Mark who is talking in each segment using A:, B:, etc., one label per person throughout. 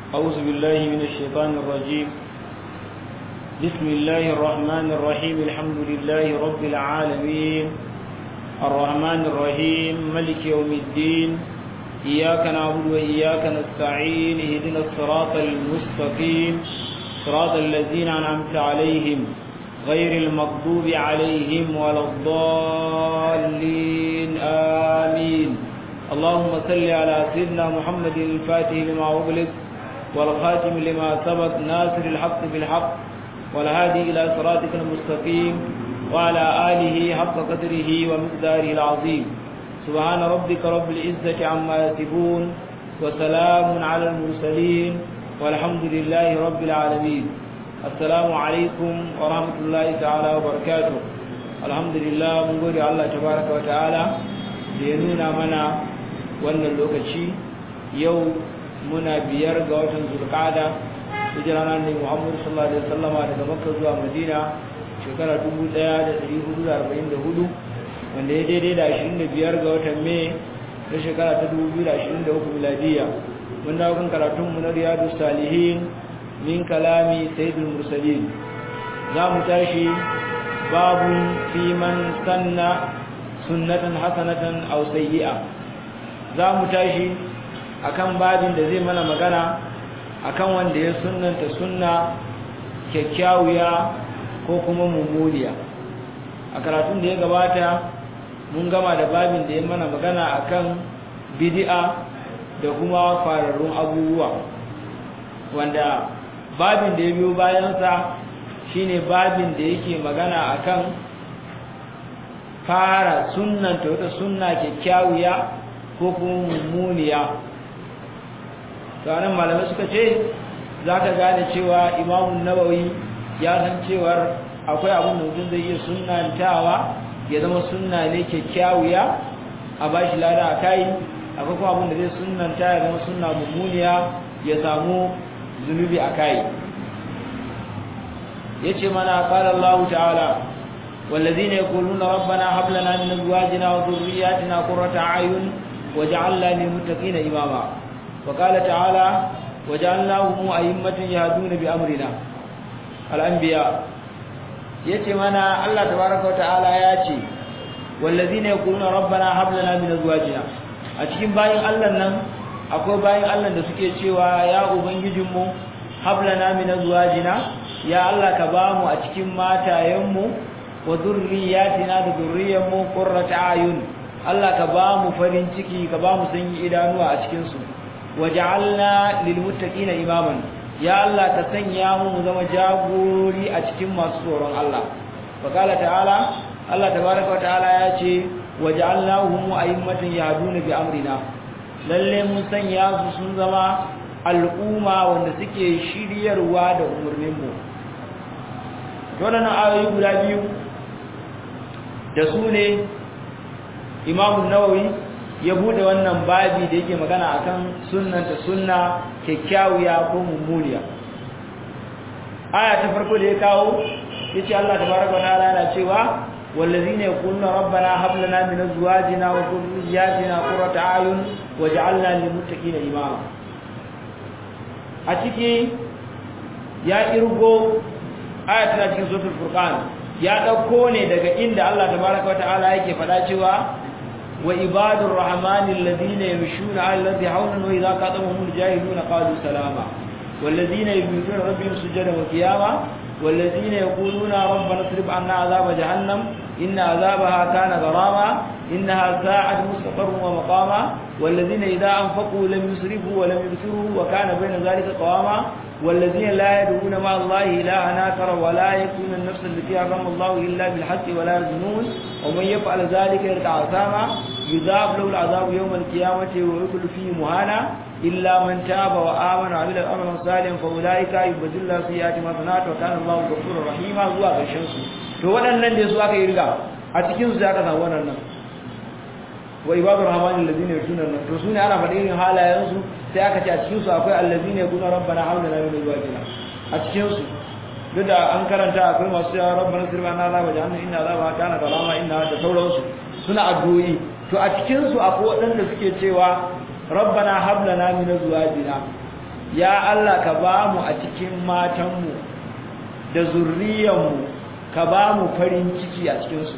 A: أعوذ بالله من الشيطان الرجيم بسم الله الرحمن الرحيم الحمد لله رب العالمين الرحمن الرحيم ملك يوم الدين إياك نعبد وإياك نستعين اهدنا الصراط المستقيم صراط الذين أنعمت عليهم غير المغضوب عليهم ولا الضالين آمين اللهم صل على سيدنا محمد الفاتح لما أغلق والخاتم لما سبق ناصر الحق بالحق والهادي إلى صراطك المستقيم وعلى آله حق قدره ومقداره العظيم سبحان ربك رب العزة عما يصفون وسلام على المرسلين والحمد لله رب العالمين السلام عليكم ورحمة الله تعالى وبركاته الحمد لله من قول الله تبارك وتعالى لينونا منا wannan lokaci yau muna biyar ga watan zulqa'ada hijira nan ne Muhammad sallallahu alaihi wasallam daga Makka zuwa Madina shekara 1444 wanda ya daidai da 25 ga watan Mai na shekara ta 2023 miladiya mun dawo kan karatun mu na Riyadus Salihin min kalami Sayyidul Mursalin za mu tashi babun fi man sanna sunnatan hasanatan aw sayyi'a za mu tashi akan babin da zai mana magana akan wanda ya sunnanta sunna kyakkyawiya ko kuma mummuniya a karatun da ya gabata mun gama da babin da ya mana magana akan bid'a da kuma fararrun abubuwa wanda babin da ya biyo bayansa shine babin da yake magana akan fara sunnanta wata sunna kyakkyawiya ko kuma mummuniya sanan malamai suka ce za ka gane cewa imamun nawawi ya san cewar akwai abin da mutum zai iya sunnantawa ya zama sunna ne kyakkyawiya a ba shi lada a kai akwai kuma abin da zai sunnanta ya zama sunna mummuniya ya samu zunubi a kai ya ce mana ƙalar Allah ta'ala والذين يقولون ربنا هب لنا من ازواجنا وذرياتنا قرة اعين وجعلنا للمتقين اماما وقال تعالى وجعلناهم ائمة يهدون بامرنا الانبياء yace mana Allah tabaaraka wa ta'ala yace wallazina yaquluna rabbana hab lana min azwajina a cikin bayin Allah nan akwai bayin Allah da suke cewa ya ubangijinmu hab lana min azwajina ya Allah ka bamu a cikin matayenmu wa zurriyatina da zurriyanmu qurrata ayun Allah ka ba mu farin ciki ka ba mu sanyi idanuwa a cikin su waj'alna lil muttaqina imaman ya Allah ka sanya mu mu zama jagori a cikin masu tsoron Allah faqala ta'ala Allah tabaaraka wa ta'ala ya ce waj'alnahum a'immatan yahduna bi amrina lalle mun sanya su sun zama al'umma wanda suke shiryarwa da umurnin mu wannan ayoyi guda biyu da su ne imamun nawawi ya bude wannan babi da yake magana akan sunnanta sunna kyakkyawiya ko mummuniya aya ta farko da ya kawo yace Allah tabaraka wa ta'ala yana cewa wallazina yaquluna rabbana hab lana min azwajina wa dhurriyyatina qurrata a'yun waj'alna lil muttaqina imama a ciki ya irgo aya ta cikin suratul furqan ya dauko ne daga inda Allah tabaaraka wataala yake fada cewa wa ibadur rahmanil ladina yamshuna 'ala al-ardi hawlan wa idha qatamuhum al-jahiluna qalu salama wal ladina yabituna rabbihim sujadan wa qiyama wal ladina yaquluna rabbana isrif 'anna 'adhaba jahannam inna 'adhabaha kana gharama innaha sa'at mustaqarran wa maqama wal ladina idha anfaqu lam yusrifu wa lam yubsiru wa kana bayna dhalika qawama والذين لا يدعون مع الله إلها آخر ولا يكون النفس التي حرم الله إلا بالحق ولا يزنون ومن يفعل ذلك يلقى عثاما يذاب له العذاب يوم القيامة ويكل فيه مهانا إلا من تاب وآمن وعمل أمرا صالحا فأولئك يبدل الله سيئات ما صنعت وكان الله غفورا رحيما zuwa ƙarshen su to waɗannan da su aka yi riga a cikin su aka samu wannan wa ibadur rahmanin ladina yutuna nan to sune ana faɗin irin halayen su sai aka ce a cikin su akwai allazina yaquluna rabbana hawla lana min azwajina a cikin su duk da an karanta akwai masu cewa rabbana sirba anna azaba jahannam inna azaba kana galama inna da sauransu suna addu'o'i to a cikin su akwai waɗanda suke cewa rabbana hab lana min azwajina ya Allah ka ba mu a cikin matanmu da zurriyanmu ka ba mu farin ciki a cikinsu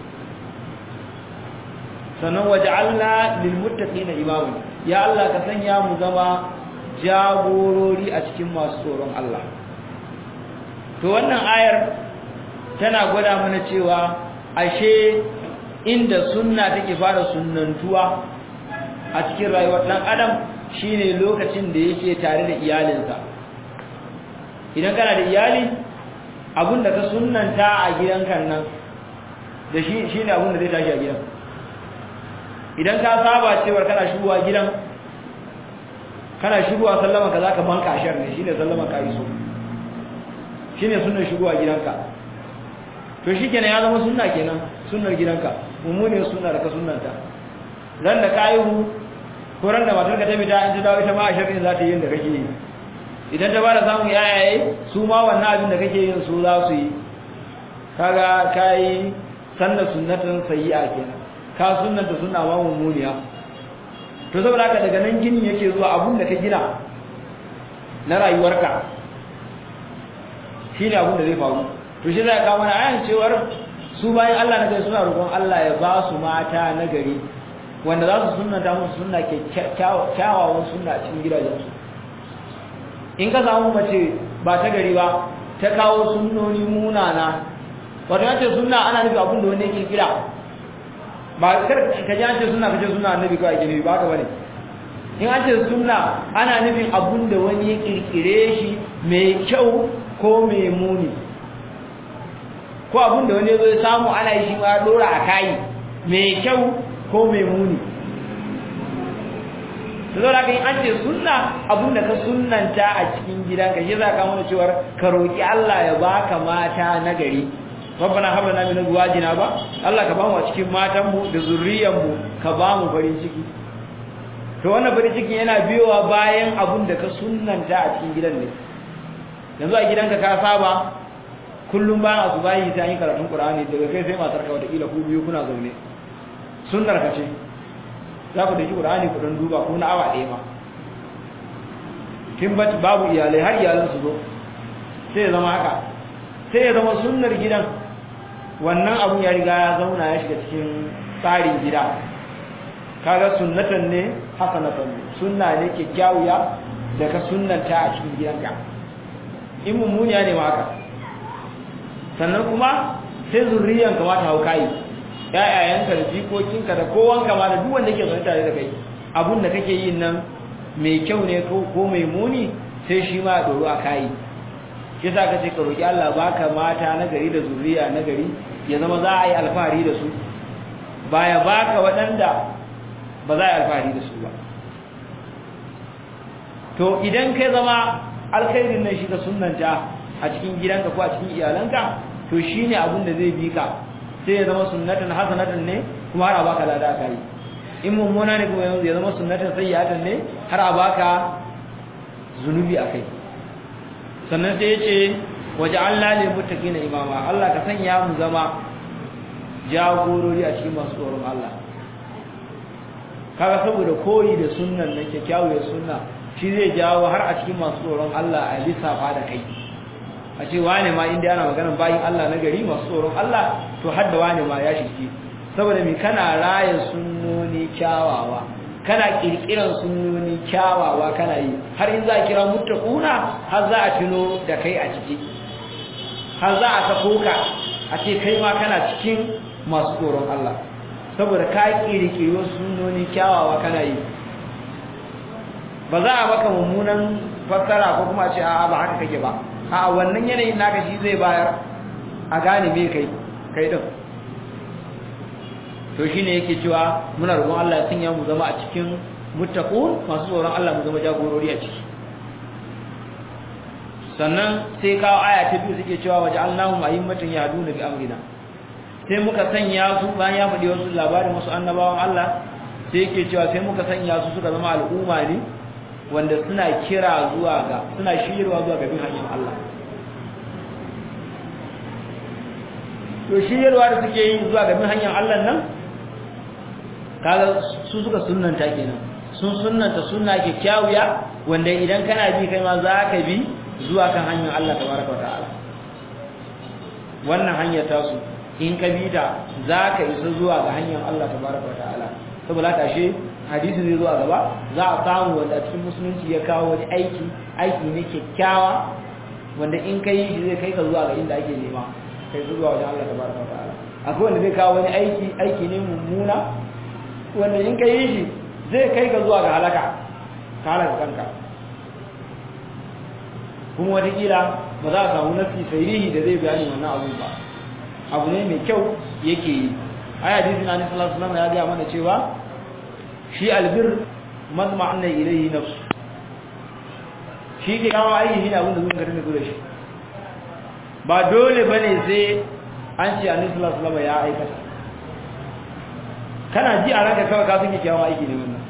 A: sannan waj'alna lil muttaqina imama ya Allah ka sanya mu zama jagorori a cikin masu tsoron Allah to wannan ayar tana gwada mana cewa ashe inda sunna take fara sunnantuwa a cikin rayuwar dan adam shine lokacin da yake tare da iyalinsa idan kana da iyali abinda ka sunnanta a gidanka nan da shi shine abinda zai tashi a gidan idan ka saba cewa kana shigowa gidan kana shigowa sallama ka zaka banka ashar ne shine sallama ka iso shine sunnar shigowa gidanka to shikenan ya zama sunna kenan sunnar gidanka mummune sunna da ka sunnanta ran da ka yiwu ko ran da matar ka ta fita in ta dawo ita ma ashar ne za ta yi da kake yi idan ta bada samun yayaye su ma wannan abin da kake yin su za su yi kaga kai sanna sunnatan sayyi'a kenan ka sunnanta sunna ma mummuniya to saboda haka daga nan ginin yake zuwa abun da ka gina na rayuwarka shine abun da zai faru to shi zai kawo mana ayan cewar su bayan Allah na gari suna roƙon Allah ya ba su mata na gari wanda za su sunnata musu sunna ke kyawawan sunna a cikin gidajensu in ka samu mace ba ta gari ba ta kawo sunnoni munana wato yace sunna ana nufi abun da wani yake kira ba kar ka ji an ce sunna kace sunna annabi kawai ke nufi ba haka bane in an ce sunna ana nufin abun da wani ya kirkire shi mai kyau ko mai muni ko abun da wani ya zo ya samu ana yi shi ma dora a kai mai kyau ko mai muni to zo da kai an ce sunna abun da ka sunnanta a cikin gidanka shi za ka mana cewa ka roki Allah ya baka mata na gari rabbana hab lana min azwajina ba Allah ka bamu a cikin matan mu da zurriyan mu ka bamu farin ciki to wannan farin ciki yana biyowa bayan abun da ka sunnanta a cikin gidan ne yanzu a gidanka ka saba kullum bayan asubahi ta yi karatun Qur'ani daga kai sai matar ka wata kila ku biyu kuna zaune sunnar ka ce za ku daki Qur'ani ku dan duba ko na awa ɗaya ma kin babu iyalai har iyalan su zo sai ya zama haka sai ya zama sunnar gidan wannan abun ya riga ya zauna ya shiga cikin tsarin gida kaga sunnatan ne hasanatan ne sunna ne kyakkyawiya da ka sunnanta a cikin gidanka in mummuniya ne ma haka sannan kuma sai zurriyan ka ma ta hau kai ƴaƴayenka da jikokinka da kowanka ma da duk wanda yake zaune tare da kai abun da kake yin nan mai kyau ne ko mai muni sai shi ma ya doro a kai yasa ka ce ka roki Allah baka mata na gari da zuriya na gari ya zama za a yi alfahari da su baya baka waɗanda ba za a yi alfahari da su ba to idan kai zama alkhairin nan shi ka sunnanta a cikin gidanka ko a cikin iyalanka to shine abin da zai bi ka sai ya zama sunnatan hasanatan ne kuma har a baka lada kai in mummuna ne kuma ya zama sunnatan sayyatan ne har a baka zunubi akai sannan sai yace waja'alna lil muttaqina imama Allah ka sanya mu zama jagorori a cikin masu tsoron Allah kaga saboda koyi da sunnan nan kyakkyawar sunna shi zai jawo har a cikin masu tsoron Allah a lissafa da kai a ce wane ma inda ana maganar bayin Allah na gari masu tsoron Allah to hadda wane ma ya shige saboda me kana raya sunnoni kyawawa kana kirkiran sunnoni kyawawa kana yi har in za a kira muttaquna har za a tuno da kai a ciki har za a sako ka a ce kai ma kana cikin masu tsoron Allah saboda ka kirkiri sunnoni kyawawa kana yi ba za a maka mummunan fassara ko kuma ce a'a ba haka kake ba a wannan yanayin naka shi zai bayar a gane me kai kai din to shine yake cewa muna roƙon Allah ya sanya mu zama a cikin muttaqun masu tsoron Allah mu zama jagorori a ciki sannan sai kawo aya ta biyu suke cewa waja'alnahum a'immatan yahduna bi amrina sai muka sanya su bayan ya faɗi wasu labarin wasu annabawan Allah sai yake cewa sai muka sanya su suka zama al'umma ne wanda suna kira zuwa ga suna shiryarwa zuwa ga bin hanyar Allah to shiryarwa da suke yi zuwa ga bin hanyar Allah nan kaga su suka sunnanta kenan sun sunnanta sunna kyakkyawiya wanda idan kana bi kai ma za ka bi zuwa kan hanyar Allah tabaraka ta'ala wannan hanyar tasu in ka bi ta za ka isa zuwa ga hanyar Allah tabaraka ta'ala saboda haka shi hadisi zai zuwa gaba za a samu wanda a cikin musulunci ya kawo wani aiki aiki ne kyakkyawa wanda in ka yi shi zai kai ka zuwa ga inda ake nema kai zuwa wajen Allah tabaraka ta'ala akwai wanda zai kawo wani aiki aiki ne mummuna wanda in ka yi shi zai kai ka zuwa ga halaka ka halaka kanka kuma watakila ba za a samu nafi sairihi da zai bayani wannan abu ba abu ne mai kyau yake yi ai hadisin annabi sallallahu alaihi wasallam ya ga mana cewa shi albir mazma anna ilayhi nafsu shi ke kawo aiki shi ne abin da zuwa garin da shi ba dole bane sai an ce annabi sallallahu alaihi wasallam ya aikata kana ji a ranka kawai ka san kyakkyawan aiki ne wannan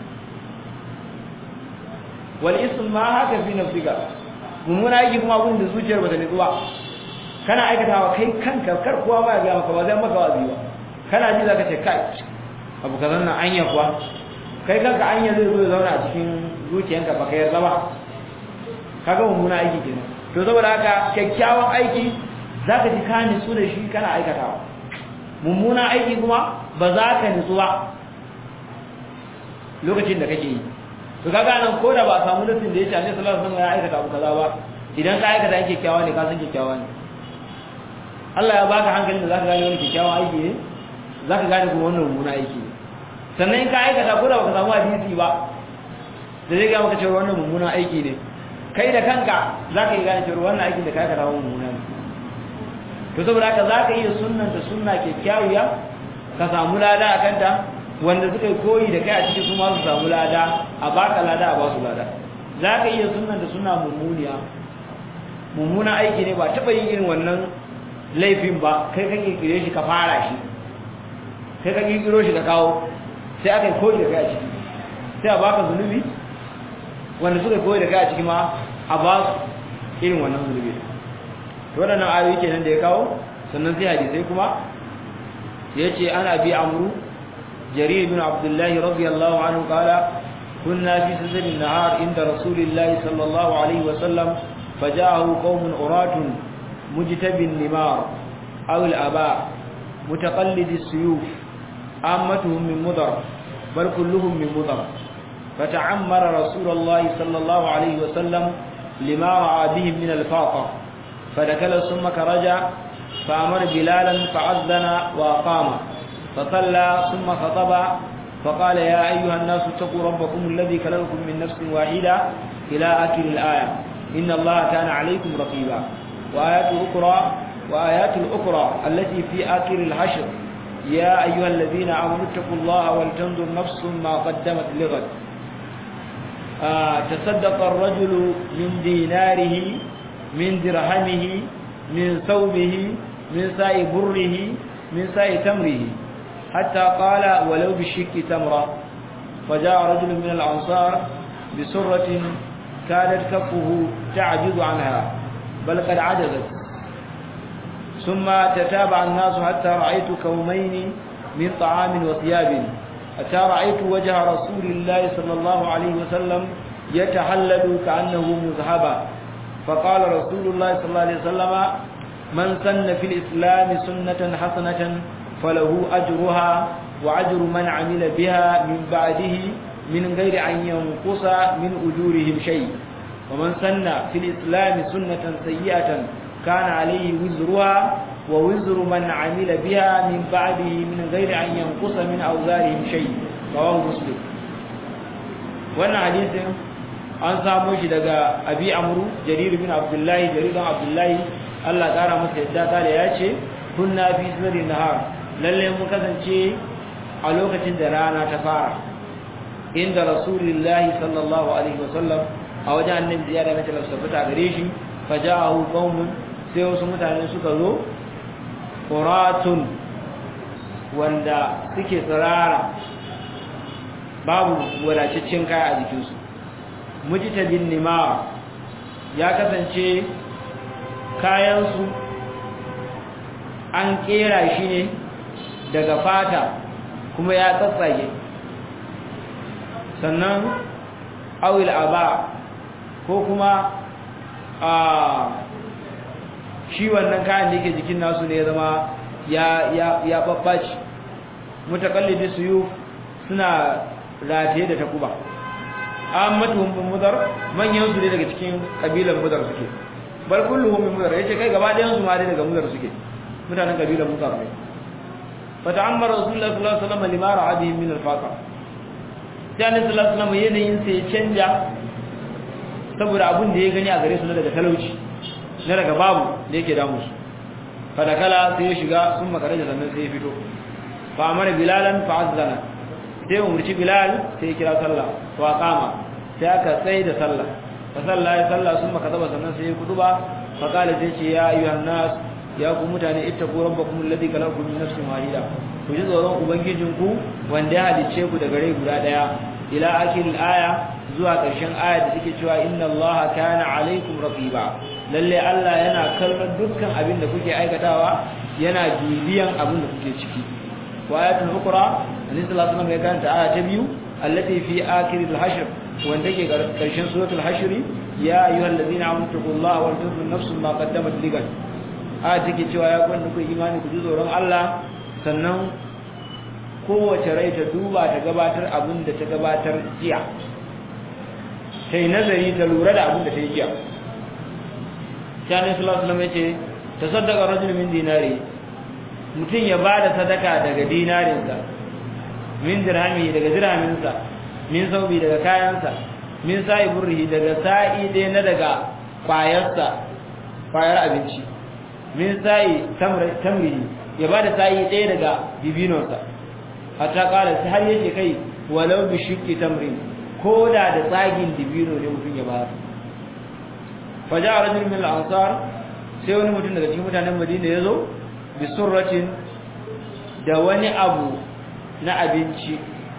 A: wal ism ma haka fi nafsika mummuna aiki kuma abin da zuciyar bata nutsu ba kana aikatawa kai kanka kar kowa ba ya ga maka ba zai maka wazi ba kana ji zaka ce kai abu kazan nan anya kuwa kai kanka anya zai zo ya zauna a cikin zuciyanka baka yarda ba kaga mummuna aiki kenan to saboda haka kyakkyawan aiki zaka ji ka nutsu da shi kana aikatawa mummuna aiki kuma ba za ka nutsu ba lokacin da kake yi to kaga nan ko da ba a samu nufin da ya ce annabi sallallahu alaihi wasallam ya aikata abu kaza ba idan ka aikata yake kyakkyawa ne ka san kyakkyawa ne Allah ya baka hankalin da zaka gane wani kyakkyawan aiki ne zaka gane kuma wannan mummuna aiki ne sannan in ka aikata ko da baka samu hadisi ba da zai ga maka cewa wannan mummuna aiki ne kai da kanka zaka yi gane cewa wannan aikin da ka aikata mummuna ne to saboda haka zaka iya sunnanta sunna kyakkyawiya ka samu lada a kanta wanda suka yi koyi da kai a cikin su ma su samu lada a baka lada a ba su lada zaka iya sunnanta sunna mummuniya mummuna aiki ne ba taba yin irin wannan laifin ba kai ka kirkire shi ka fara shi kai ka kirkiro shi ka kawo sai aka yi koyi da kai a ciki sai a baka zunubi wanda suka yi koyi da kai a ciki ma a ba su irin wannan zunubi waɗannan ayoyi kenan da ya kawo sannan sai hadisai kuma ya ce ana bi amru jarir bin abdullahi radiyallahu anhu qala kunna fi sazal an-nahar inda rasulillahi sallallahu alaihi wa sallam faja'ahu qaumun uratun mujtabin nimar aw al-aba mutaqallid as-suyuf ammatuhum min mudar bal kulluhum min mudar فتعمر رسول الله صلى الله عليه وسلم لما رأى بهم من الفاقة فدخل ثم كرجع فأمر بلالا فعذن وأقام فصلى ثم خطب فقال يا أيها الناس اتقوا ربكم الذي خلقكم من نفس واحدة إلى آخر الآية إن الله كان عليكم رقيبا وآيات أخرى وآيات الأخرى التي في آخر الحشر يا أيها الذين آمنوا اتقوا الله ولتنظر نفس ما قدمت لغد آه تصدق الرجل من ديناره من درهمه من ثوبه من ساء بره من ساء تمره حتى قال ولو بالشك تمرة فجاء رجل من الأنصار بسرة كادت كفه تعجز عنها بل قد عجزت ثم تتابع الناس حتى رأيت كومين من طعام وثياب حتى رأيت وجه رسول الله صلى الله عليه وسلم يتحلل كأنه مذهبا فقال رسول الله صلى الله عليه وسلم من سن في الإسلام سنة حسنة فله أجرها وأجر من عمل بها من بعده من غير أن ينقص من أجورهم شيء ومن سن في الإسلام سنة سيئة كان عليه وزرها ووزر من عمل بها من بعده من غير أن ينقص من أوزارهم شيء رواه مسلم وانا حديث an samu shi daga abi amru jarir bin abdullahi jarir bin abdullahi Allah kara masa yadda ta da yace kunna fi sirri nahar lalle mun kasance a lokacin da rana ta fara inda rasulullahi sallallahu alaihi wasallam a wajen annabi ziyara na talafsa fita gare shi faja'ahu qaumun sai wasu mutane suka zo quratun wanda suke tsirara babu wadataccen kaya a jikinsu mujtabin nima ya kasance kayansu an kera shi ne daga fata kuma ya tsatsage sannan awil aba ko kuma a shi wannan kayan da yake jikin nasu ne ya zama ya ya ya babbaci mutakallidi suyu suna rataye da takuba ammatuhum bin mudar manyan su ne daga cikin kabilan mudar suke bal kulluhum min mudar yace kai gaba ɗayan su ma dai daga mudar suke mutanen kabilan mudar ne fata'ammar rasulullah sallallahu alaihi wasallam lima ra'a bihi min al-faqa sai annabi sallallahu alaihi wasallam yanayin sa ya canja saboda abun da ya gani a gare su daga talauci na daga babu da yake damu su fadakala sai ya shiga sun makare da sannan sai ya fito fa amara bilalan fa azzana sai umurci bilal sai ya kira sallah wa qama sai aka tsaye da sallah fa sallah ya sallah sun maka zaba sannan sai ya kuduba fa kala sai ce ya ayyuhan nas ya ku mutane ittaqu rabbakum alladhi khalaqakum min nafsin wahida ku ji tsoron ubangijinku wanda ya halicce ku daga rai guda daya ila akhiril aya zuwa ƙarshen aya da take cewa inna allaha kana alaikum raqiba lalle Allah yana kallon dukkan abin da kuke aikatawa yana bibiyan abin da kuke ciki wa ayatul ukra annabi sallallahu alaihi wasallam ya karanta aya ta biyu allati fi akhiril hashr wanda ke ƙarshen suratul hashr ya ayyuhallazina amanu taqullaha wal tanzur nafsun ma qaddamat ligan aya take cewa ya kwanda ku imani ku ji tsoron Allah sannan kowace rai ta duba ta gabatar abin da ta gabatar jiya ta yi nazari ta lura da abin da ta yi jiya shanin sulasulam ya ce ta sadaka rajul min dinari mutum ya ba da sadaka daga dinarinsa min dirhami daga dirhaminsa min saubi daga kayansa min sa'i burrihi daga sa'i ɗaya na daga kwayarsa kwayar abinci min sa'i tamrihi ya ba da sa'i ɗaya daga bibinonsa hatta ƙara sai har yake kai walau bi shiqqi tamrin ko da da tsagin dibino ne mutum ya bayar faja rajul min al-ansar sai wani mutum daga cikin mutanen Madina ya zo bi surratin da wani abu na abinci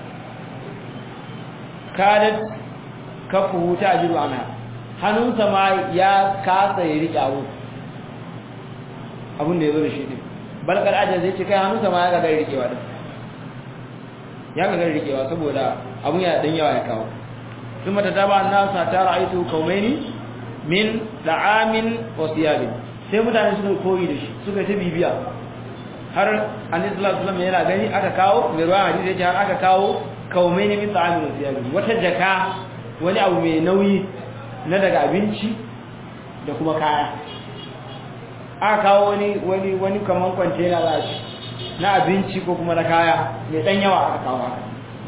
A: kadat kafu ta ajiru ana hannunsa ma ya kasa ya riƙe abu abin da ya zo da shi ne balkar ajiyar zai ce kai hannunsa ma ya gagar riƙewa din ya gagar riƙewa saboda abun ya dan yawa ya kawo ثم تتابع الناس حتى رأيته كومين min da'amin wa siyabin sai mutane suka koyi da shi suka ta bibiya har annabi sallallahu alaihi wasallam yana gani aka kawo mai ruwa hadisi yace har aka kawo kaumai ne min da'amin wa siyabin wata jaka wani abu mai nauyi na daga abinci da kuma kaya aka kawo wani wani wani kaman kwantena za a ci na abinci ko kuma na kaya mai dan yawa aka kawo haka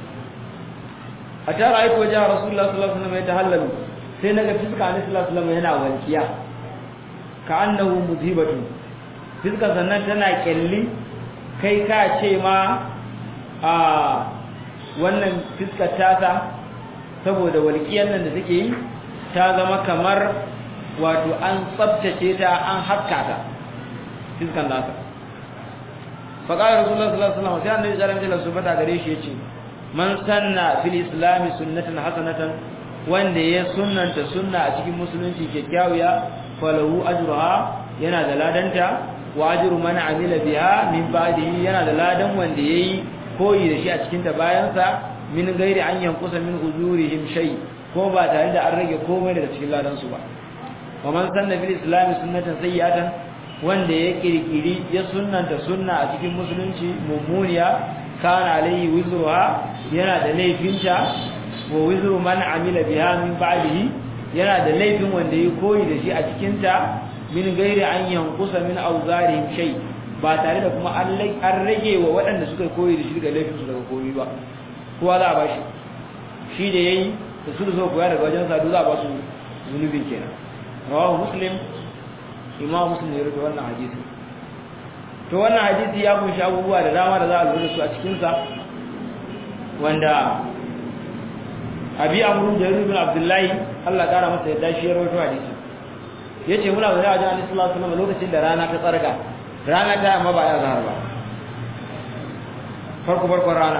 A: a tara aiki wajen rasulullah sallallahu alaihi wasallam ya tahallalu sai naga fiska annabi sallallahu alaihi wasallam yana walkiya ka annahu mudhibatu fiska sannan tana kyalli kai ka ce ma a wannan fiskar tasa saboda walkiyar nan da take yi ta zama kamar wato an tsabtace ta an haska ta fiskan nasa faƙarar rasulullah sallallahu alaihi wasallam sai annabi sallallahu alaihi wasallam subhanahu gare shi yace man sanna fil islami sunnatan hasanatan wanda ya sunnanta sunna a cikin musulunci kyakkyawiya falahu ajruha yana da ladanta wa ajru man amila biha min ba'dihi yana da ladan wanda yayi koyi da shi a cikin ta bayan sa min gairi an yankusa min ujurihim shay ko ba tare da an rage komai daga cikin ladan su ba wa man sanna fil islami sunnatan sayyatan wanda ya kirkiri ya sunnanta sunna a cikin musulunci mummuniya kana alayhi wizruha yana da laifinta wa wizru man amila biha min ba'dihi yana da laifin wanda ya koyi da shi a cikin ta min gairi an yankusa min awzarihim shay ba tare da kuma an rage wa waɗanda suka koyi da shi daga laifin su daga koyi ba kowa za a bashi shi da yayi da su zo koya daga wajen sadu za a ba su zunubin kenan rawahu muslim imam muslim ya rubuta wannan hadisi to wannan hadisi ya kunshi abubuwa da dama da za a lura da su a cikin sa wanda abi amru da ibn abdullahi Allah kara masa yadda shi ya rawaito hadisi yace muna da wajen Annabi sallallahu alaihi wasallam lokacin da rana ta tsarga rana ta amma ba ya zahar ba farko farkon rana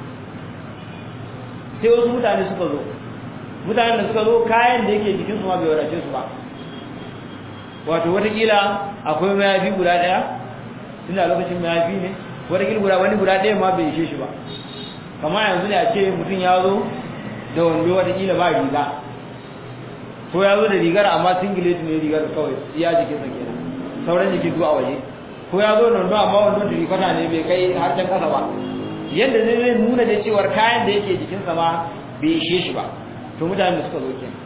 A: sai wasu mutane suka zo mutanen da suka zo kayan da yake jikin su ma bai wadace su ba wato watakila akwai mayafi guda daya tunda lokacin mayafi ne watakila guda wani guda daya ma bai ishe shi ba kamar yanzu ne a ce mutum ya zo da wando watakila ba riga ko ko ya zo da rigar amma singlet ne rigar kawai iya jikin sa kenan sauran jikin zuwa waje ko ya zo nan amma wannan da rikata ne bai kai har can kasa ba yanda zai zai nuna da cewar kayan da yake jikin sa ma bai ishe shi ba to mutanen da suka zo kenan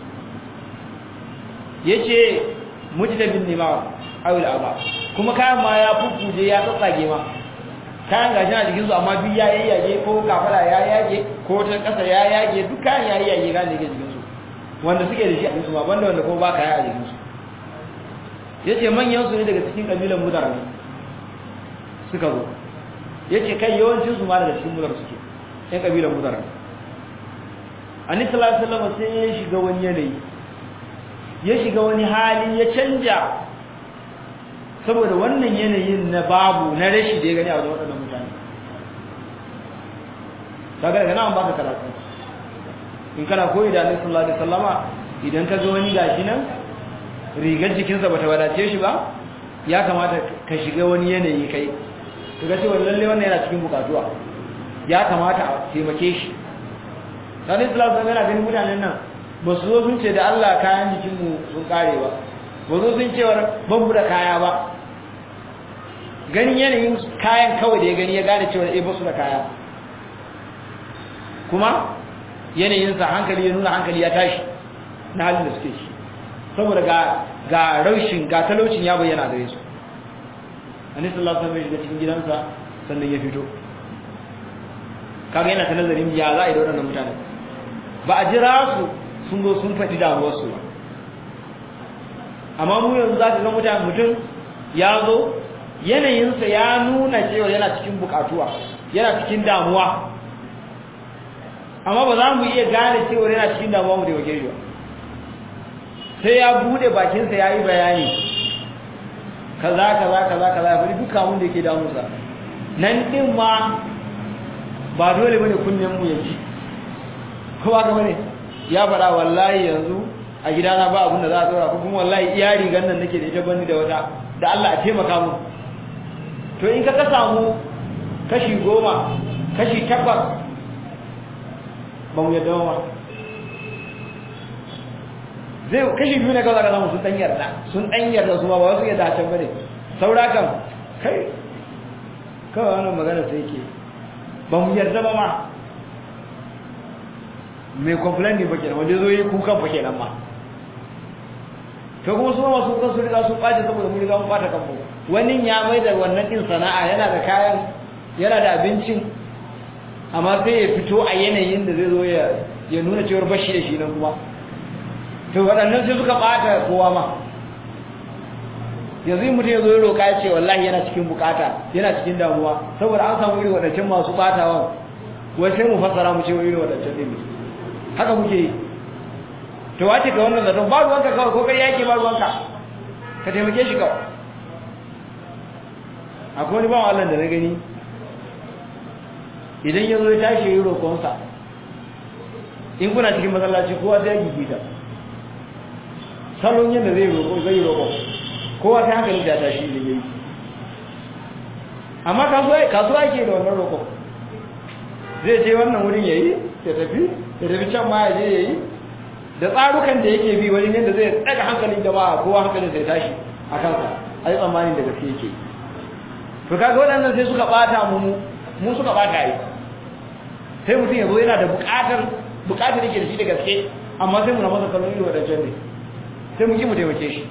A: yace mujtabin nima awil aba kuma kayan ma ya fufuje ya tsatsage ma kayan gashi a jikinsu amma duk ya yayyage ko kafara ya yage ko ta kasa ya yage duk kayan ya yayyage ga ne jikinsu wanda suke da shi a jikinsu ma banda wanda kuma ba kaya a jikinsu yace manyan su ne daga cikin kabilan mudar ne suka zo yace kai yawancin su ma daga cikin mudar suke ɗan kabilan mudar annabi sallallahu alaihi wasallam sai ya shiga wani yanayi ya shiga wani hali ya canja saboda wannan yanayin na babu na rashi da ya gani a wajen waɗannan mutane kaga daga nan baka karatu in kana koyi da Annabi sallallahu alaihi wasallama idan ka ga wani gashi nan rigar jikinsa bata wadace shi ba ya kamata ka shiga wani yanayi kai kaga cewa lalle wannan yana cikin bukatuwa ya kamata a taimake shi Annabi sallallahu alaihi wasallam yana ganin mutanen nan ba su zo sun ce da Allah kayan jikinmu sun kare ba ba zo sun cewar ban mu da kaya ba ganin yanayin kayan kawai da ya gani ya gane cewar eh ba su da kaya kuma yanayinsa hankali ya nuna hankali ya tashi na halin da suke shi saboda ga ga raushin ga talaucin ya bayyana gare su annabi sallallahu alaihi wasallam ya shiga cikin gidansa sannan ya fito kaga yana ta nazarin ya za a yi da waɗannan mutane ba a jira su sun zo sun faɗi damuwarsu ba amma mu yanzu za ka ga mutane mutum ya zo yanayinsa ya nuna cewa yana cikin bukatuwa yana cikin damuwa amma ba za mu iya gane cewa yana cikin damuwa mu da wake shi ba sai ya bude bakinsa ya yi bayani kaza kaza kaza kaza ya bari duka mun da yake damunsa nan din ma ba dole bane kunnen mu ya ji kowa ga bane ya faɗa wallahi yanzu a gidana ba abin da za a tsora ko kuma wallahi iya rigan nan nake da ita bani da wata da Allah a taimaka mu to in ka ka samu kashi goma kashi takwas ba mu yadda ba zai kashi biyu ne kawai ka samu sun ɗan yarda sun ɗan yarda su ma ba wasu yadda can bane saura kan kai kawai wannan magana sai ke ba mu yarda ba ma mai complain ne ba kenan wanda zo yi kukan fa kenan ma to kuma su ma su kan su riga sun ɓace saboda mun riga mun ɓata kanmu wani ya mai da wannan din sana'a yana da kayan yana da abincin amma sai ya fito a yanayin da zai zo ya ya nuna cewar bashi da shi nan kuma to waɗannan sai suka ɓata kowa ma yanzu mutum ya zo ya roƙa ya ce wallahi yana cikin bukata yana cikin damuwa saboda an samu irin waɗancan masu ɓatawan wai sai mu fassara mu ce irin waɗancan ɗin haka muke yi to wace ka wannan zaton ba ruwanka kawai ko kai yake ba ruwanka ka taimake shi kawai akwai wani bawan Allah da na gani idan ya zo ya tashi yi roƙonsa in kuna cikin masallaci kowa sai ya gigita salon yadda zai roƙo zai roƙo kowa sai hankali da tashi da yayi amma kasuwa yake da wannan roƙo zai je wannan wurin yayi ya tafi ya tafi can ma ya je yayi da tsarukan da yake bi wani yadda zai daga hankalin jama'a kowa hankalin sai tashi a kansa a yi tsammanin da gaske yake to kaga waɗannan sai suka ɓata mu mu suka ɓata yi sai mutum ya zo yana da buƙatar buƙatar yake da shi da gaske amma sai mu na masa kallon irin waɗancan ne sai mu ki mu taimake shi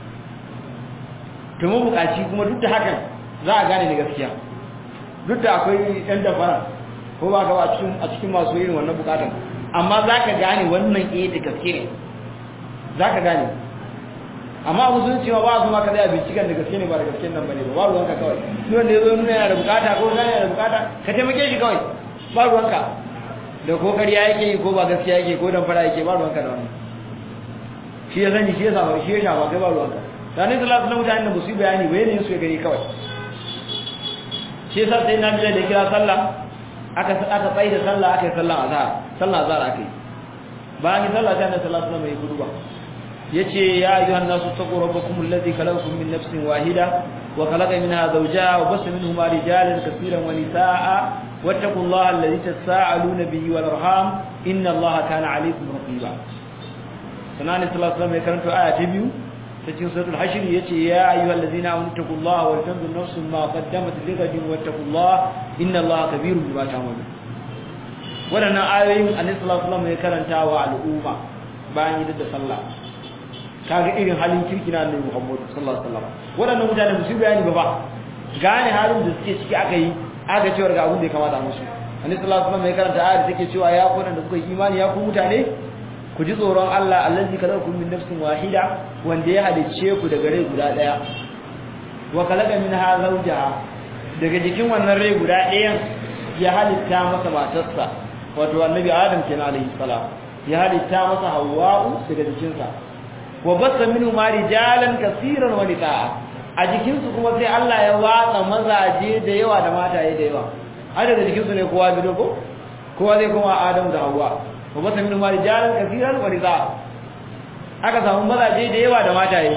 A: to mu buƙaci kuma duk da hakan za a gane da gaskiya duk da akwai ɗan dafara ko ba ka ba a cikin a cikin masu irin wannan buƙatar amma za ka gane wannan eh da gaske ne za ka gane amma abu sun cewa ba su maka zai binciken da gaske ne ba da gaske nan bane ba ba ruwanka kawai duk wanda ya zo nuna yana da bukata ko yana da bukata ka taimake shi kawai ba ruwanka da ko kariya yake yi ko ba gaskiya yake ko dan fara yake ba ruwanka da wannan shi ya sani shi ya samu shi ya shafa kai ba ruwanka sanin salatu na mutanen da ba su yi bayani ba yanayin su ya gani kawai shi yasa sai na bila da kira sallah aka aka tsaye da sallah aka yi sallah azhar sallah azhar aka yi bayan yi sallah sai annabi sallallahu alaihi wasallam ya kuduba yace ya ayyuhan nasu taqu rabbakum alladhi khalaqakum min nafsin wahida wa khalaqa minha zawjaha wa bassa minhuma rijalan kaseeran wa nisaa'a wattaqullaha alladhi tasaaluna bihi wal arham inna allaha kana alaykum raqiba sanan ne sallallahu alaihi wasallam ya karanto aya ta biyu ta cikin suratul hashr yace ya ayyuhal ladzina amanu taqullaha wal tanzur nafsun ma qaddamat lighadin wattaqullaha innallaha kabirun bima ta'malun wadannan ayoyin annabi sallallahu alaihi wasallam ya karanta wa al'umma bayan yi da sallah kaga irin halin kirki na annabi Muhammad sallallahu alaihi wasallam wadannan mutane musu bayani ba ba gane halin da suke ciki aka yi aka cewa ga abin da ya kamata musu annabi sallallahu alaihi wasallam ya karanta ayar da take cewa ya kuna da kuka yi imani ya ku mutane ku ji tsoron Allah allazi khalaqakum min nafsin wahida wanda ya halicce ku daga rai guda daya wa khalaqa minha zawjaha daga jikin wannan rai guda ɗayan ya halitta masa matarsa wato annabi Adam kenan alaihi salam ya halitta masa Hawwa'u daga jikinsa wa bassa minhu ma rijalan kaseeran wa nisaa a jikinsu kuma sai Allah ya watsa mazaje da yawa da mataye da yawa har daga jikinsu ne kowa bido ko kowa zai kuma Adam da Hawwa wa basa min ma rijalan kaseeran wa nisaa aka samu mazaje da yawa da mataye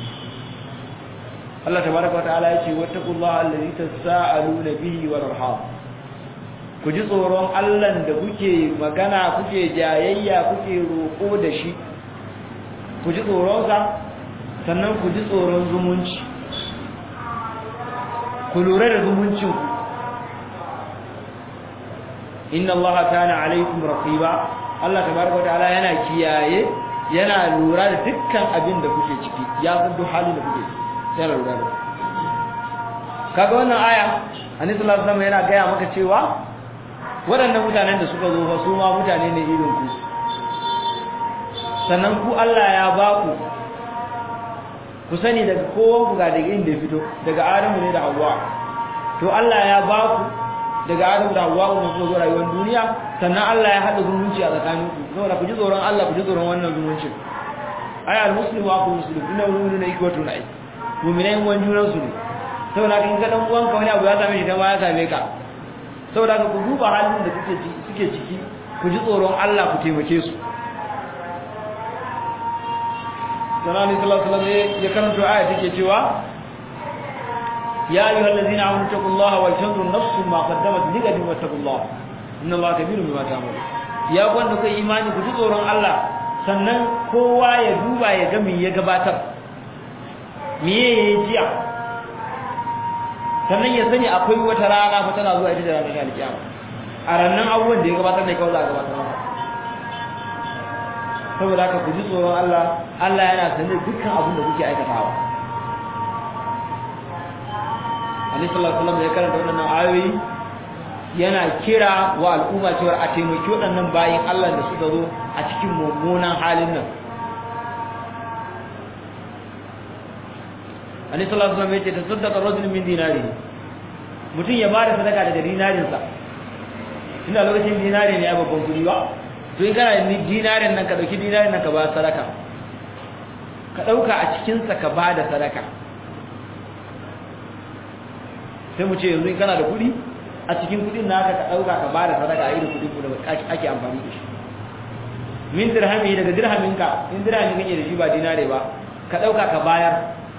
A: Allah tabaraka wa ta'ala yace wattaqullaha allazi tasaaluna bihi wal arham ku ji tsoron Allah da kuke magana kuke jayayya kuke roko da shi ku ji tsoron sa sannan ku ji tsoron zumunci ku lura da zumuncin ku inna allaha kana alaikum raqiba Allah tabaraka ta'ala yana kiyaye yana lura da dukkan abin da kuke ciki ya san duk halin da kuke sai yana lura da kaga wannan aya annabi sallallahu alaihi wasallam yana gaya maka cewa waɗannan mutanen da suka zo fa su ma mutane ne irin ku sannan ku Allah ya ba ku ku sani daga kowan ku ga daga inda ya fito daga Adamu ne da Hawwa to Allah ya ba ku daga Adam da Hawwa ne kuma zuwa rayuwar duniya sannan Allah ya hada zumunci a tsakanin ku saboda ku ji tsoron Allah ku ji tsoron wannan zumuncin ay al muslimu wa muslim inna mu'minuna ikwatu na'i mu'minai wan junan su ne saboda kin ga dan uwanka wani abu ya same shi dan ma ya same ka saboda ka ku duba halin da kuke suke ciki ku ji tsoron Allah ku taimake su sanani sallallahu alaihi wasallam ya karanto aya take cewa يا أيها الذين آمنوا اتقوا الله ولتنظر نفس ما قدمت لغد واتقوا الله إن الله كبير بما تعملون يا wanda kai imani ku ji tsoron Allah sannan kowa ya duba ya ga me ya gabatar me yayi jiya sannan ya sani akwai wata rana fa tana zuwa ita da ranar alkiyama a rannan abubuwan da ya gabatar ne kawai za a gabatar masa saboda haka ku ji tsoron Allah Allah yana sanin dukkan abin da kuke aikatawa Annabi sallallahu alaihi wasallam ya karanta wannan ayoyi yana kira wa al'umma cewa a taimaki waɗannan bayin Allah da suka zo a cikin mummunan halin nan Annabi sallallahu alaihi wasallam ya ce tasaddaqa rajulun min dinari mutum ya bada sadaka daga dinarin sa ina lokacin dinari ne a babban kudi ba to in kana ni dinarin nan ka dauki dinarin nan ka ba sadaka ka dauka a cikin sa ka bada sadaka sai mu ce yanzu kana da kuɗi a cikin kuɗin naka ka ɗauka ka ba da sadaka a irin kuɗin da ake amfani da shi min dirhami daga dirhaminka in dirhami kake da shi ba dinare ba ka ɗauka ka bayar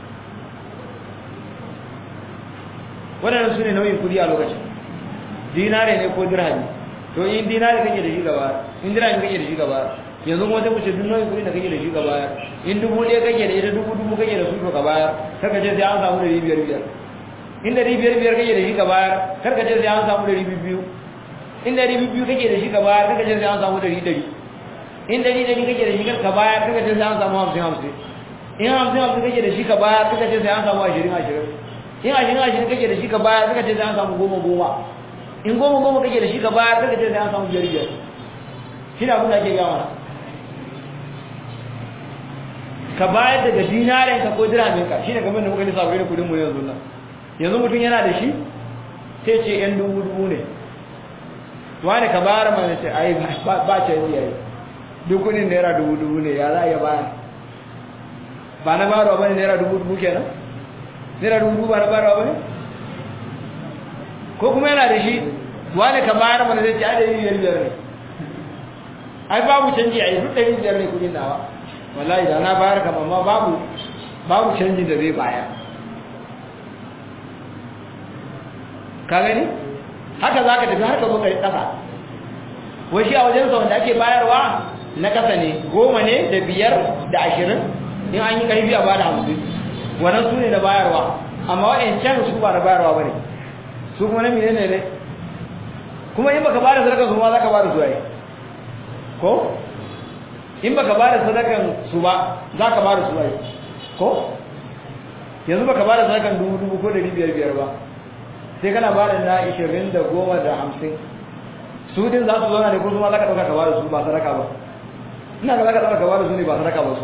A: waɗannan su ne nauyin kuɗi a lokacin dinare ne ko dirhami to in dinare kake da shi gaba in dirhami kake da shi gaba yanzu kuma sai mu ce duk nauyin kuɗi da kake da shi gaba in dubu ɗaya kake da ita dubu dubu kake da su to ka bayar kaka ce sai an samu ɗari biyar biyar in dari biyar biyar kake da shi ka bayar kar ka ce sai an samu dari biyu in dari biyu kake da shi ka bayar kar ka ce sai an samu dari dari in dari dari kake da shi ka bayar kar ka ce sai an samu hamsin hamsin in hamsin hamsin kake da shi ka bayar kar ka ce sai an samu ashirin ashirin in ashirin ashirin kake da shi ka bayar kar ka ce sai an samu goma goma in goma goma kake da shi ka bayar kar ka ce sai an samu biyar biyar shi ne abin da ake gama ka bayar daga dinarenka ko dirhaminka shi ne kamar da muka nisa da kudin mu yanzu nan yanzu mutum yana da shi sai ce yan dubu dubu ne wani ka bayar mana ce ai ba ce yi yayi duk kudin naira dubu dubu ne ya za a iya bayar ba na bayarwa ba ne naira dubu dubu kenan naira dubu dubu ba na bayarwa ba ne ko kuma yana da shi wani ka bayar mana zai ce ai ɗari biyar biyar ne ai babu canji a yi duk ɗari biyar ne kudin nawa wallahi da na bayar kama amma babu babu canji da zai bayar ka gani haka za ka tafi har ka zo ka yi ƙasa wai shi a wajensa wanda ake bayarwa na kasa ne goma ne da biyar da ashirin in an yi karfi a bada hamsin wannan su ne na bayarwa amma wa'ancan su ba na bayarwa ba ne su kuma na mene ne kuma in baka bada sadakan su ma za ka bada su ai ko in baka bada sadakan su ba za ka bada su ai ko yanzu baka bada sadakan dubu dubu ko dari biyar biyar ba sai kana bada na ishirin da goma da hamsin su din za su zauna ne ko su ma za ka ɗauka ka bada su ba sadaka ba ina ga za ka ɗauka ka bada su ne ba sadaka ba su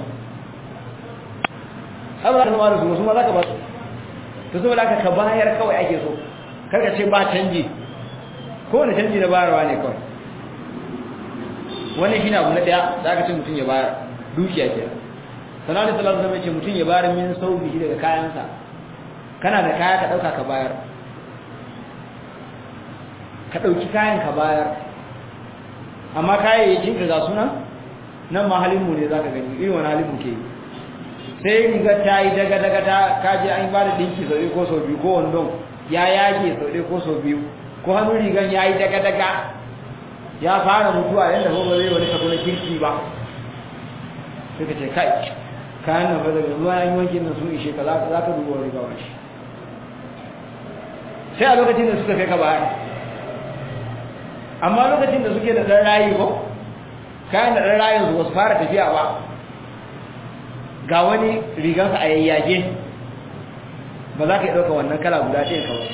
A: har ba za ka bada su su ma za ka ba su to saboda haka ka bayar kawai ake so kar ka ce ba canji ko wani canji na bayarwa ne kawai wannan shine abu na daya da aka ce mutum ya bayar dukiya ke sanar da salatu zama ce mutum ya bayar min sauki shi daga kayansa kana da kaya ka dauka ka bayar ka dauki kayan ka bayar amma kayayyakin ka ga suna nan ma halin mu ne zaka gani irin wani halin mu ke sai riga ta yi daga daga ta kaje an ba da dinki sau ko sau biyu ko wandon ya yage sau ko sau biyu ko hannun rigan ya yi daga daga ya fara mutuwa yadda ba zai wani kaso na kirki ba suka ce kai kayan nan fada ruwa an yi wankin nan sun ishe ka za ka duba wani gawa shi sai a lokacin da suka kai ka bayar amma lokacin da suke da ɗan rayu ko kayan da ɗan rayun su wasu fara tafiya ba ga wani rigansa a yayyage ba za ka yi ɗauka wannan kala guda ɗaya kawai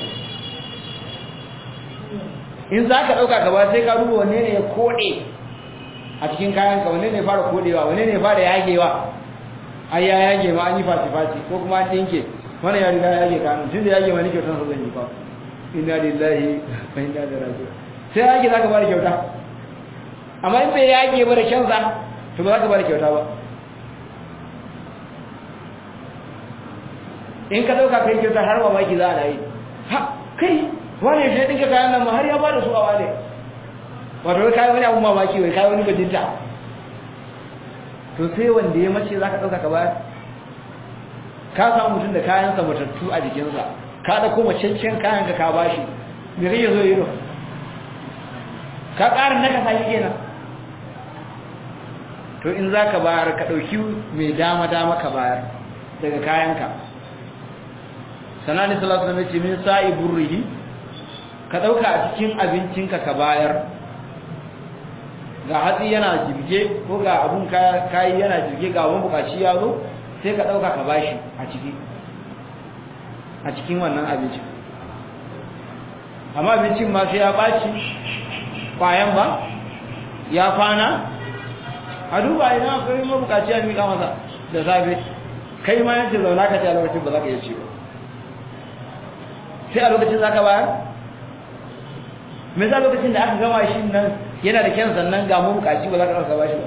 A: in za ka ɗauka gaba sai ka duba wanne ne ya koɗe a cikin kayanka wanne ne fara koɗewa wanne ne fara yagewa ai ya yage ma an yi fati-fati ko kuma an ɗinke wani ya riga ya yage kanin tun da yage ma ni kyautar sa zan yi fa inna lillahi wa inna ilaihi raji'un sai yage za ka bada kyauta amma in bai yage ba da kyansa to ba za ka bada kyauta ba in ka ɗauka kai kyauta har mamaki za a yi ha kai wane shi dinka kayan nan har ya bada su a wane wato kai wani abu mamaki wai kai wani bajinta to sai wanda ya mace zaka dauka ka bayar ka samu mutum da kayan sa matattu a jikinsa ka da kuma cancan kayan ka ka bashi me kake zo yi ka ƙarin naka sai kenan to in zaka bayar ka dauki mai dama dama ka bayar daga kayanka sanani sallallahu alaihi wasallam ce min sa'i burrihi ka ɗauka a cikin abincinka ka bayar ga hatsi yana jirge ko ga abun kayi yana jirge ga wani bukaci ya zo sai ka ɗauka ka bashi a ciki a cikin wannan abincin amma abincin ma sai ya ɓaci ƙwayan ba ya fana a duba ina akwai mabukaci ya miƙa masa da safe kai ma yanci zauna ka ce a lokacin ba za ka iya ci ba sai a lokacin za ka bayar me za lokacin da aka gama shi nan yana da kyan sannan ga mabukaci ba za ka ɗauka ba shi ba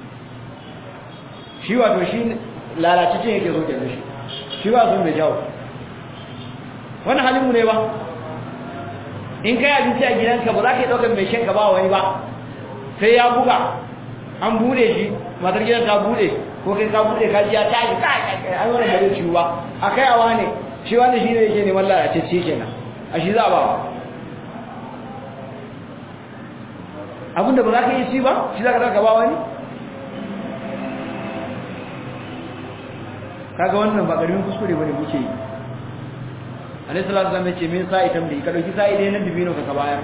A: shi wato shi lalacicin yake so kenan shi shi ba sun mai jawo wani halinmu ne ba in kai abinci a gidanka ba za ka yi ɗaukar mai shanka ba wani ba sai ya buga an bude shi matar gidan ta bude ko kai ka bude ka ji ya tashi kai an wani gare ciwo ba a kai awa ne shi wani shi ne yake neman lalacicce kenan a shi za a ba abinda ba za ka yi ci ba shi za ka ɗauka ba wani kaga wannan ba ƙarfin kuskure bane muke yi alaihi salatu wasallam yace min sa'i tamdi ka dauki sa'i dai na dibino ka bayar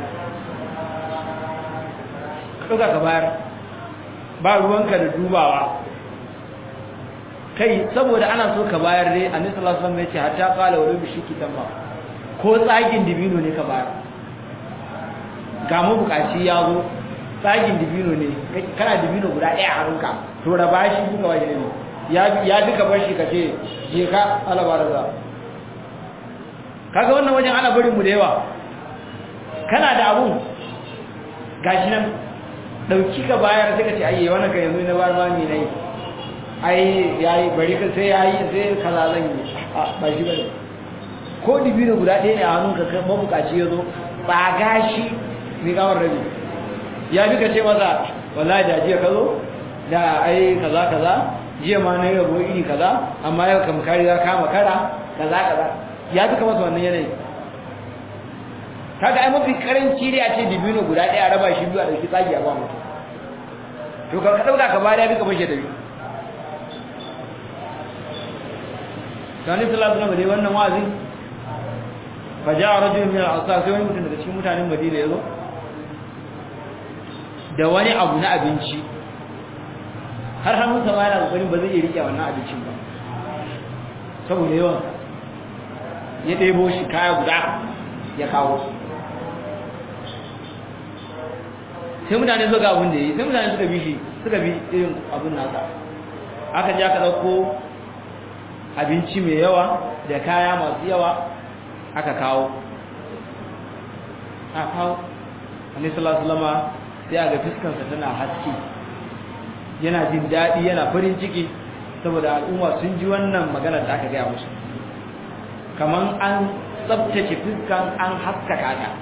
A: ka dauka ka bayar ba ruwanka da dubawa kai saboda ana so ka bayar dai annabi sallallahu alaihi wasallam yace hatta qala wa bi shiki tamma ko tsagin dibino ne ka bayar ga mu bukaci ya zo tsagin dibino ne kana dibino guda ɗaya a hannunka to raba shi duka waje ne ya duka bar shi kace je ka alabara za kaga wannan wajen ana barin mu da yawa kana da abun gashi nan dauki ka bayar sai ka ce ayye wannan kan yanzu na bar ma mi nayi ai yayi bari ka sai yayi sai kaza zan yi a ba shi bane ko dibino guda ɗaya ne a hannunka kai mabukaci yazo ba gashi mi kawar rabi ya bi ka ce masa wallahi da jiya ka zo da ai kaza kaza jiya ma na yabo iri kaza amma yau kam kari za kama kara kaza kaza ya duka masa wannan yanayi kaga ai mafi karanci dai a ce dibino guda ɗaya raba shi biyu a ɗauki tsagi a ba mutum to ka ka dauka ka bari ya bi ka bashe tafi Sani sallallahu alaihi wasallam dai wannan wa'azi fa ja'a rajulun min al-ansar sai wani mutum daga cikin mutanen Madina yazo da wani abu na abinci har hannun sa ma yana kokarin ba zai iya rike wannan abincin ba saboda yawan ya ɗebo shi kaya guda ya kawo sai mutane suka abin da yi sai mutane suka bi shi suka bi irin abin nasa aka ji aka ɗauko abinci mai yawa da kaya masu yawa aka kawo aka kawo annabi sallallahu alaihi sai a ga fuskarsa tana haske yana jin daɗi yana farin ciki saboda al'umma sun ji wannan magana da aka gaya musu kaman an tsabtace fuskan an haskaka ta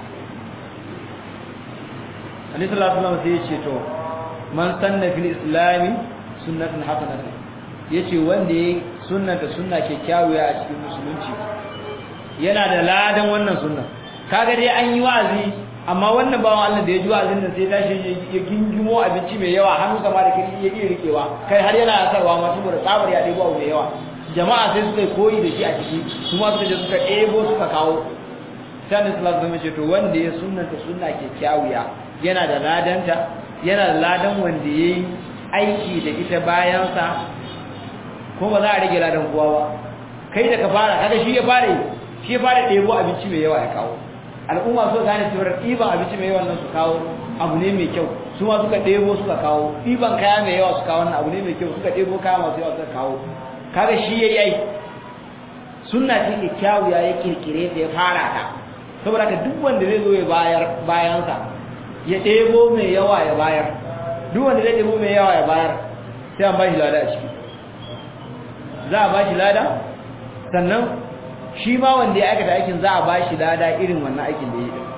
A: annabi sallallahu alaihi wasallam sai ya ce to man sanna fil islami sunnatan hasanatan yace wanda yayi sunnata sunna kyakkyawa a cikin musulunci yana da ladan wannan sunna kaga dai an yi wa'azi amma wannan bawan Allah da ya ji wa'azin nan sai tashi ya gingimo abinci mai yawa hannu sama da kiri ya iya rikewa kai har yana sarwa ma saboda tsabar ya debo mai yawa jama'a sai suka koyi da shi a ciki kuma suka je suka ɗebo suka kawo sai annabi sallallahu alaihi wasallam ce to wanda ya sunnata sunna kyakkyawa yana da ladanta yana da ladan wanda yayi aiki da ita bayan sa ko ba za a rage ladan kowa ba kai da ka fara kaga shi ya fara shi ya fara ɗebo abinci mai yawa ya kawo al'umma so gane cewa ɗiban abinci mai yawa nan su kawo abu ne mai kyau su ma suka ɗebo suka kawo ɗiban kaya mai yawa su kawo wannan abu ne mai kyau suka ɗebo kaya masu yawa suka kawo kaga shi ya yi sunna ce kyakkyawu ya yi kirkire ta ya fara ta saboda ka duk wanda zai zo ya bayar bayansa ya ɗebo mai yawa ya bayar duk wanda zai ɗebo mai yawa ya bayar sai an ba shi lada a ciki za a ba shi lada sannan shi ma wanda ya aikata aikin za a ba shi lada irin wannan aikin da ya yi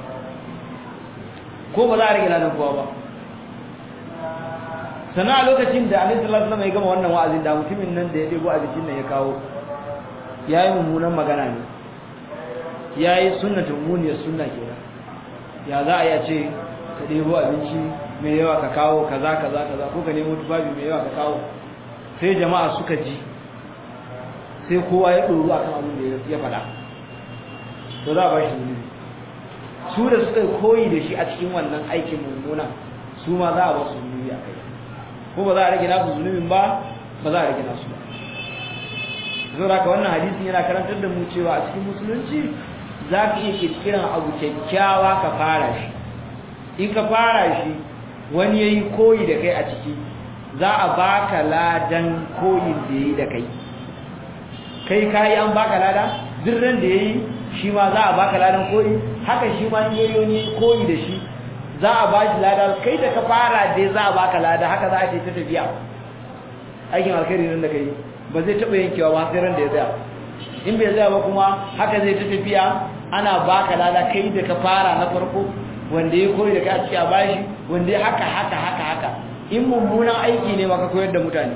A: ko ba za a rage ladan kowa ba sannan a lokacin da alaihi salatu wasallam ya gama wannan wa'azin da mutumin nan da ya ɗebo abincin nan ya kawo ya yi mummunan magana ne ya yi sunnatun muniyar sunna kenan ya za a yi a ce ka ɗebo abinci mai yawa ka kawo kaza kaza kaza ko ka nemo tufafi mai yawa ka kawo sai jama'a suka ji sai kowa ya ɗoru a kan abin da ya faɗa to za a ba shi zunubi su da suka koyi da shi a cikin wannan aikin mummuna su ma za a ba su zunubi a kai ko ba za a rage nasu zunubin ba ba za a rage nasu ba zo da wannan hadisin yana karantar da mu cewa a cikin musulunci za ka iya kirkiran abu kyakkyawa ka fara shi in ka fara shi wani ya yi koyi da kai a ciki za a baka ladan koyin da ya yi da kai kai kayi an baka lada dirran da ya yi shi ma za a baka ladan koyi haka shi ma in yayi wani koyi da shi za a ba shi lada kai da ka fara dai za a baka lada haka za a ce ta tafiya aikin alkhairi nan da kai ba zai taɓa yankewa ba sai ran da ya tsaya in bai tsaya ba kuma haka zai ta tafiya ana baka lada kai da ka fara na farko wanda ya koyi da kai a ciki a bashi wanda ya haka haka haka haka in mummunan aiki ne maka koyar da mutane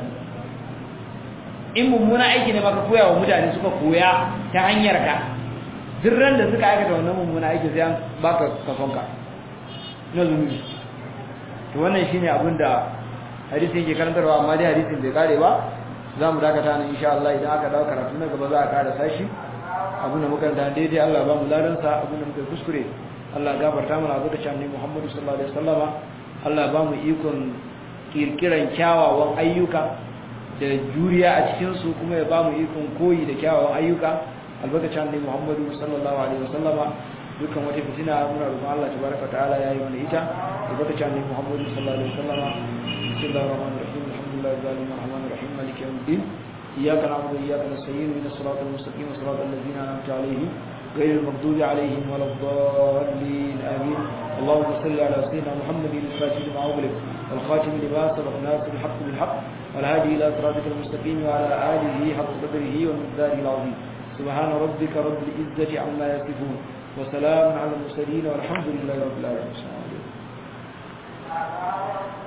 A: in mummunan aiki ne maka koya wa mutane suka koya ta hanyar ka duk ran da suka aikata wannan mummunan aiki sai an baka kafonka na zunubi to wannan shine abin da hadisin yake karantarwa amma dai hadisin bai kare ba za mu dakata nan insha Allah idan aka dawo karatu na gaba za a kara sashi abin da muka da daidai Allah ba mu ladansa abin da muka kuskure Allah ya gafarta mana abu da cewa ne Muhammadu sallallahu alaihi wasallama Allah ba mu ikon kirkiran kyawawan ayyuka da juriya a cikin su kuma ya ba mu ikon koyi da kyawawan ayyuka albarkacin ne Muhammadu sallallahu alaihi wasallama dukkan wata fitina muna roƙon Allah tabaraka ta'ala yayi mana ita albarkacin ne Muhammadu sallallahu alaihi wasallama bismillahir rahmanir rahim alhamdulillahi rabbil alamin الرحيم مالك يوم الدين إياك نعبد وإياك نستعين من الصراط المستقيم صراط الذين أنعمت عليهم غير المغضوب عليهم ولا الضالين آمين اللهم صل على سيدنا محمد الفاتح لما أغلق والخاتم لما سبق ناصر الحق بالحق والهادي إلى صراطك المستقيم وعلى آله حق قدره ومقداره العظيم سبحان ربك رب العزة عما يصفون وسلام على المرسلين والحمد لله رب العالمين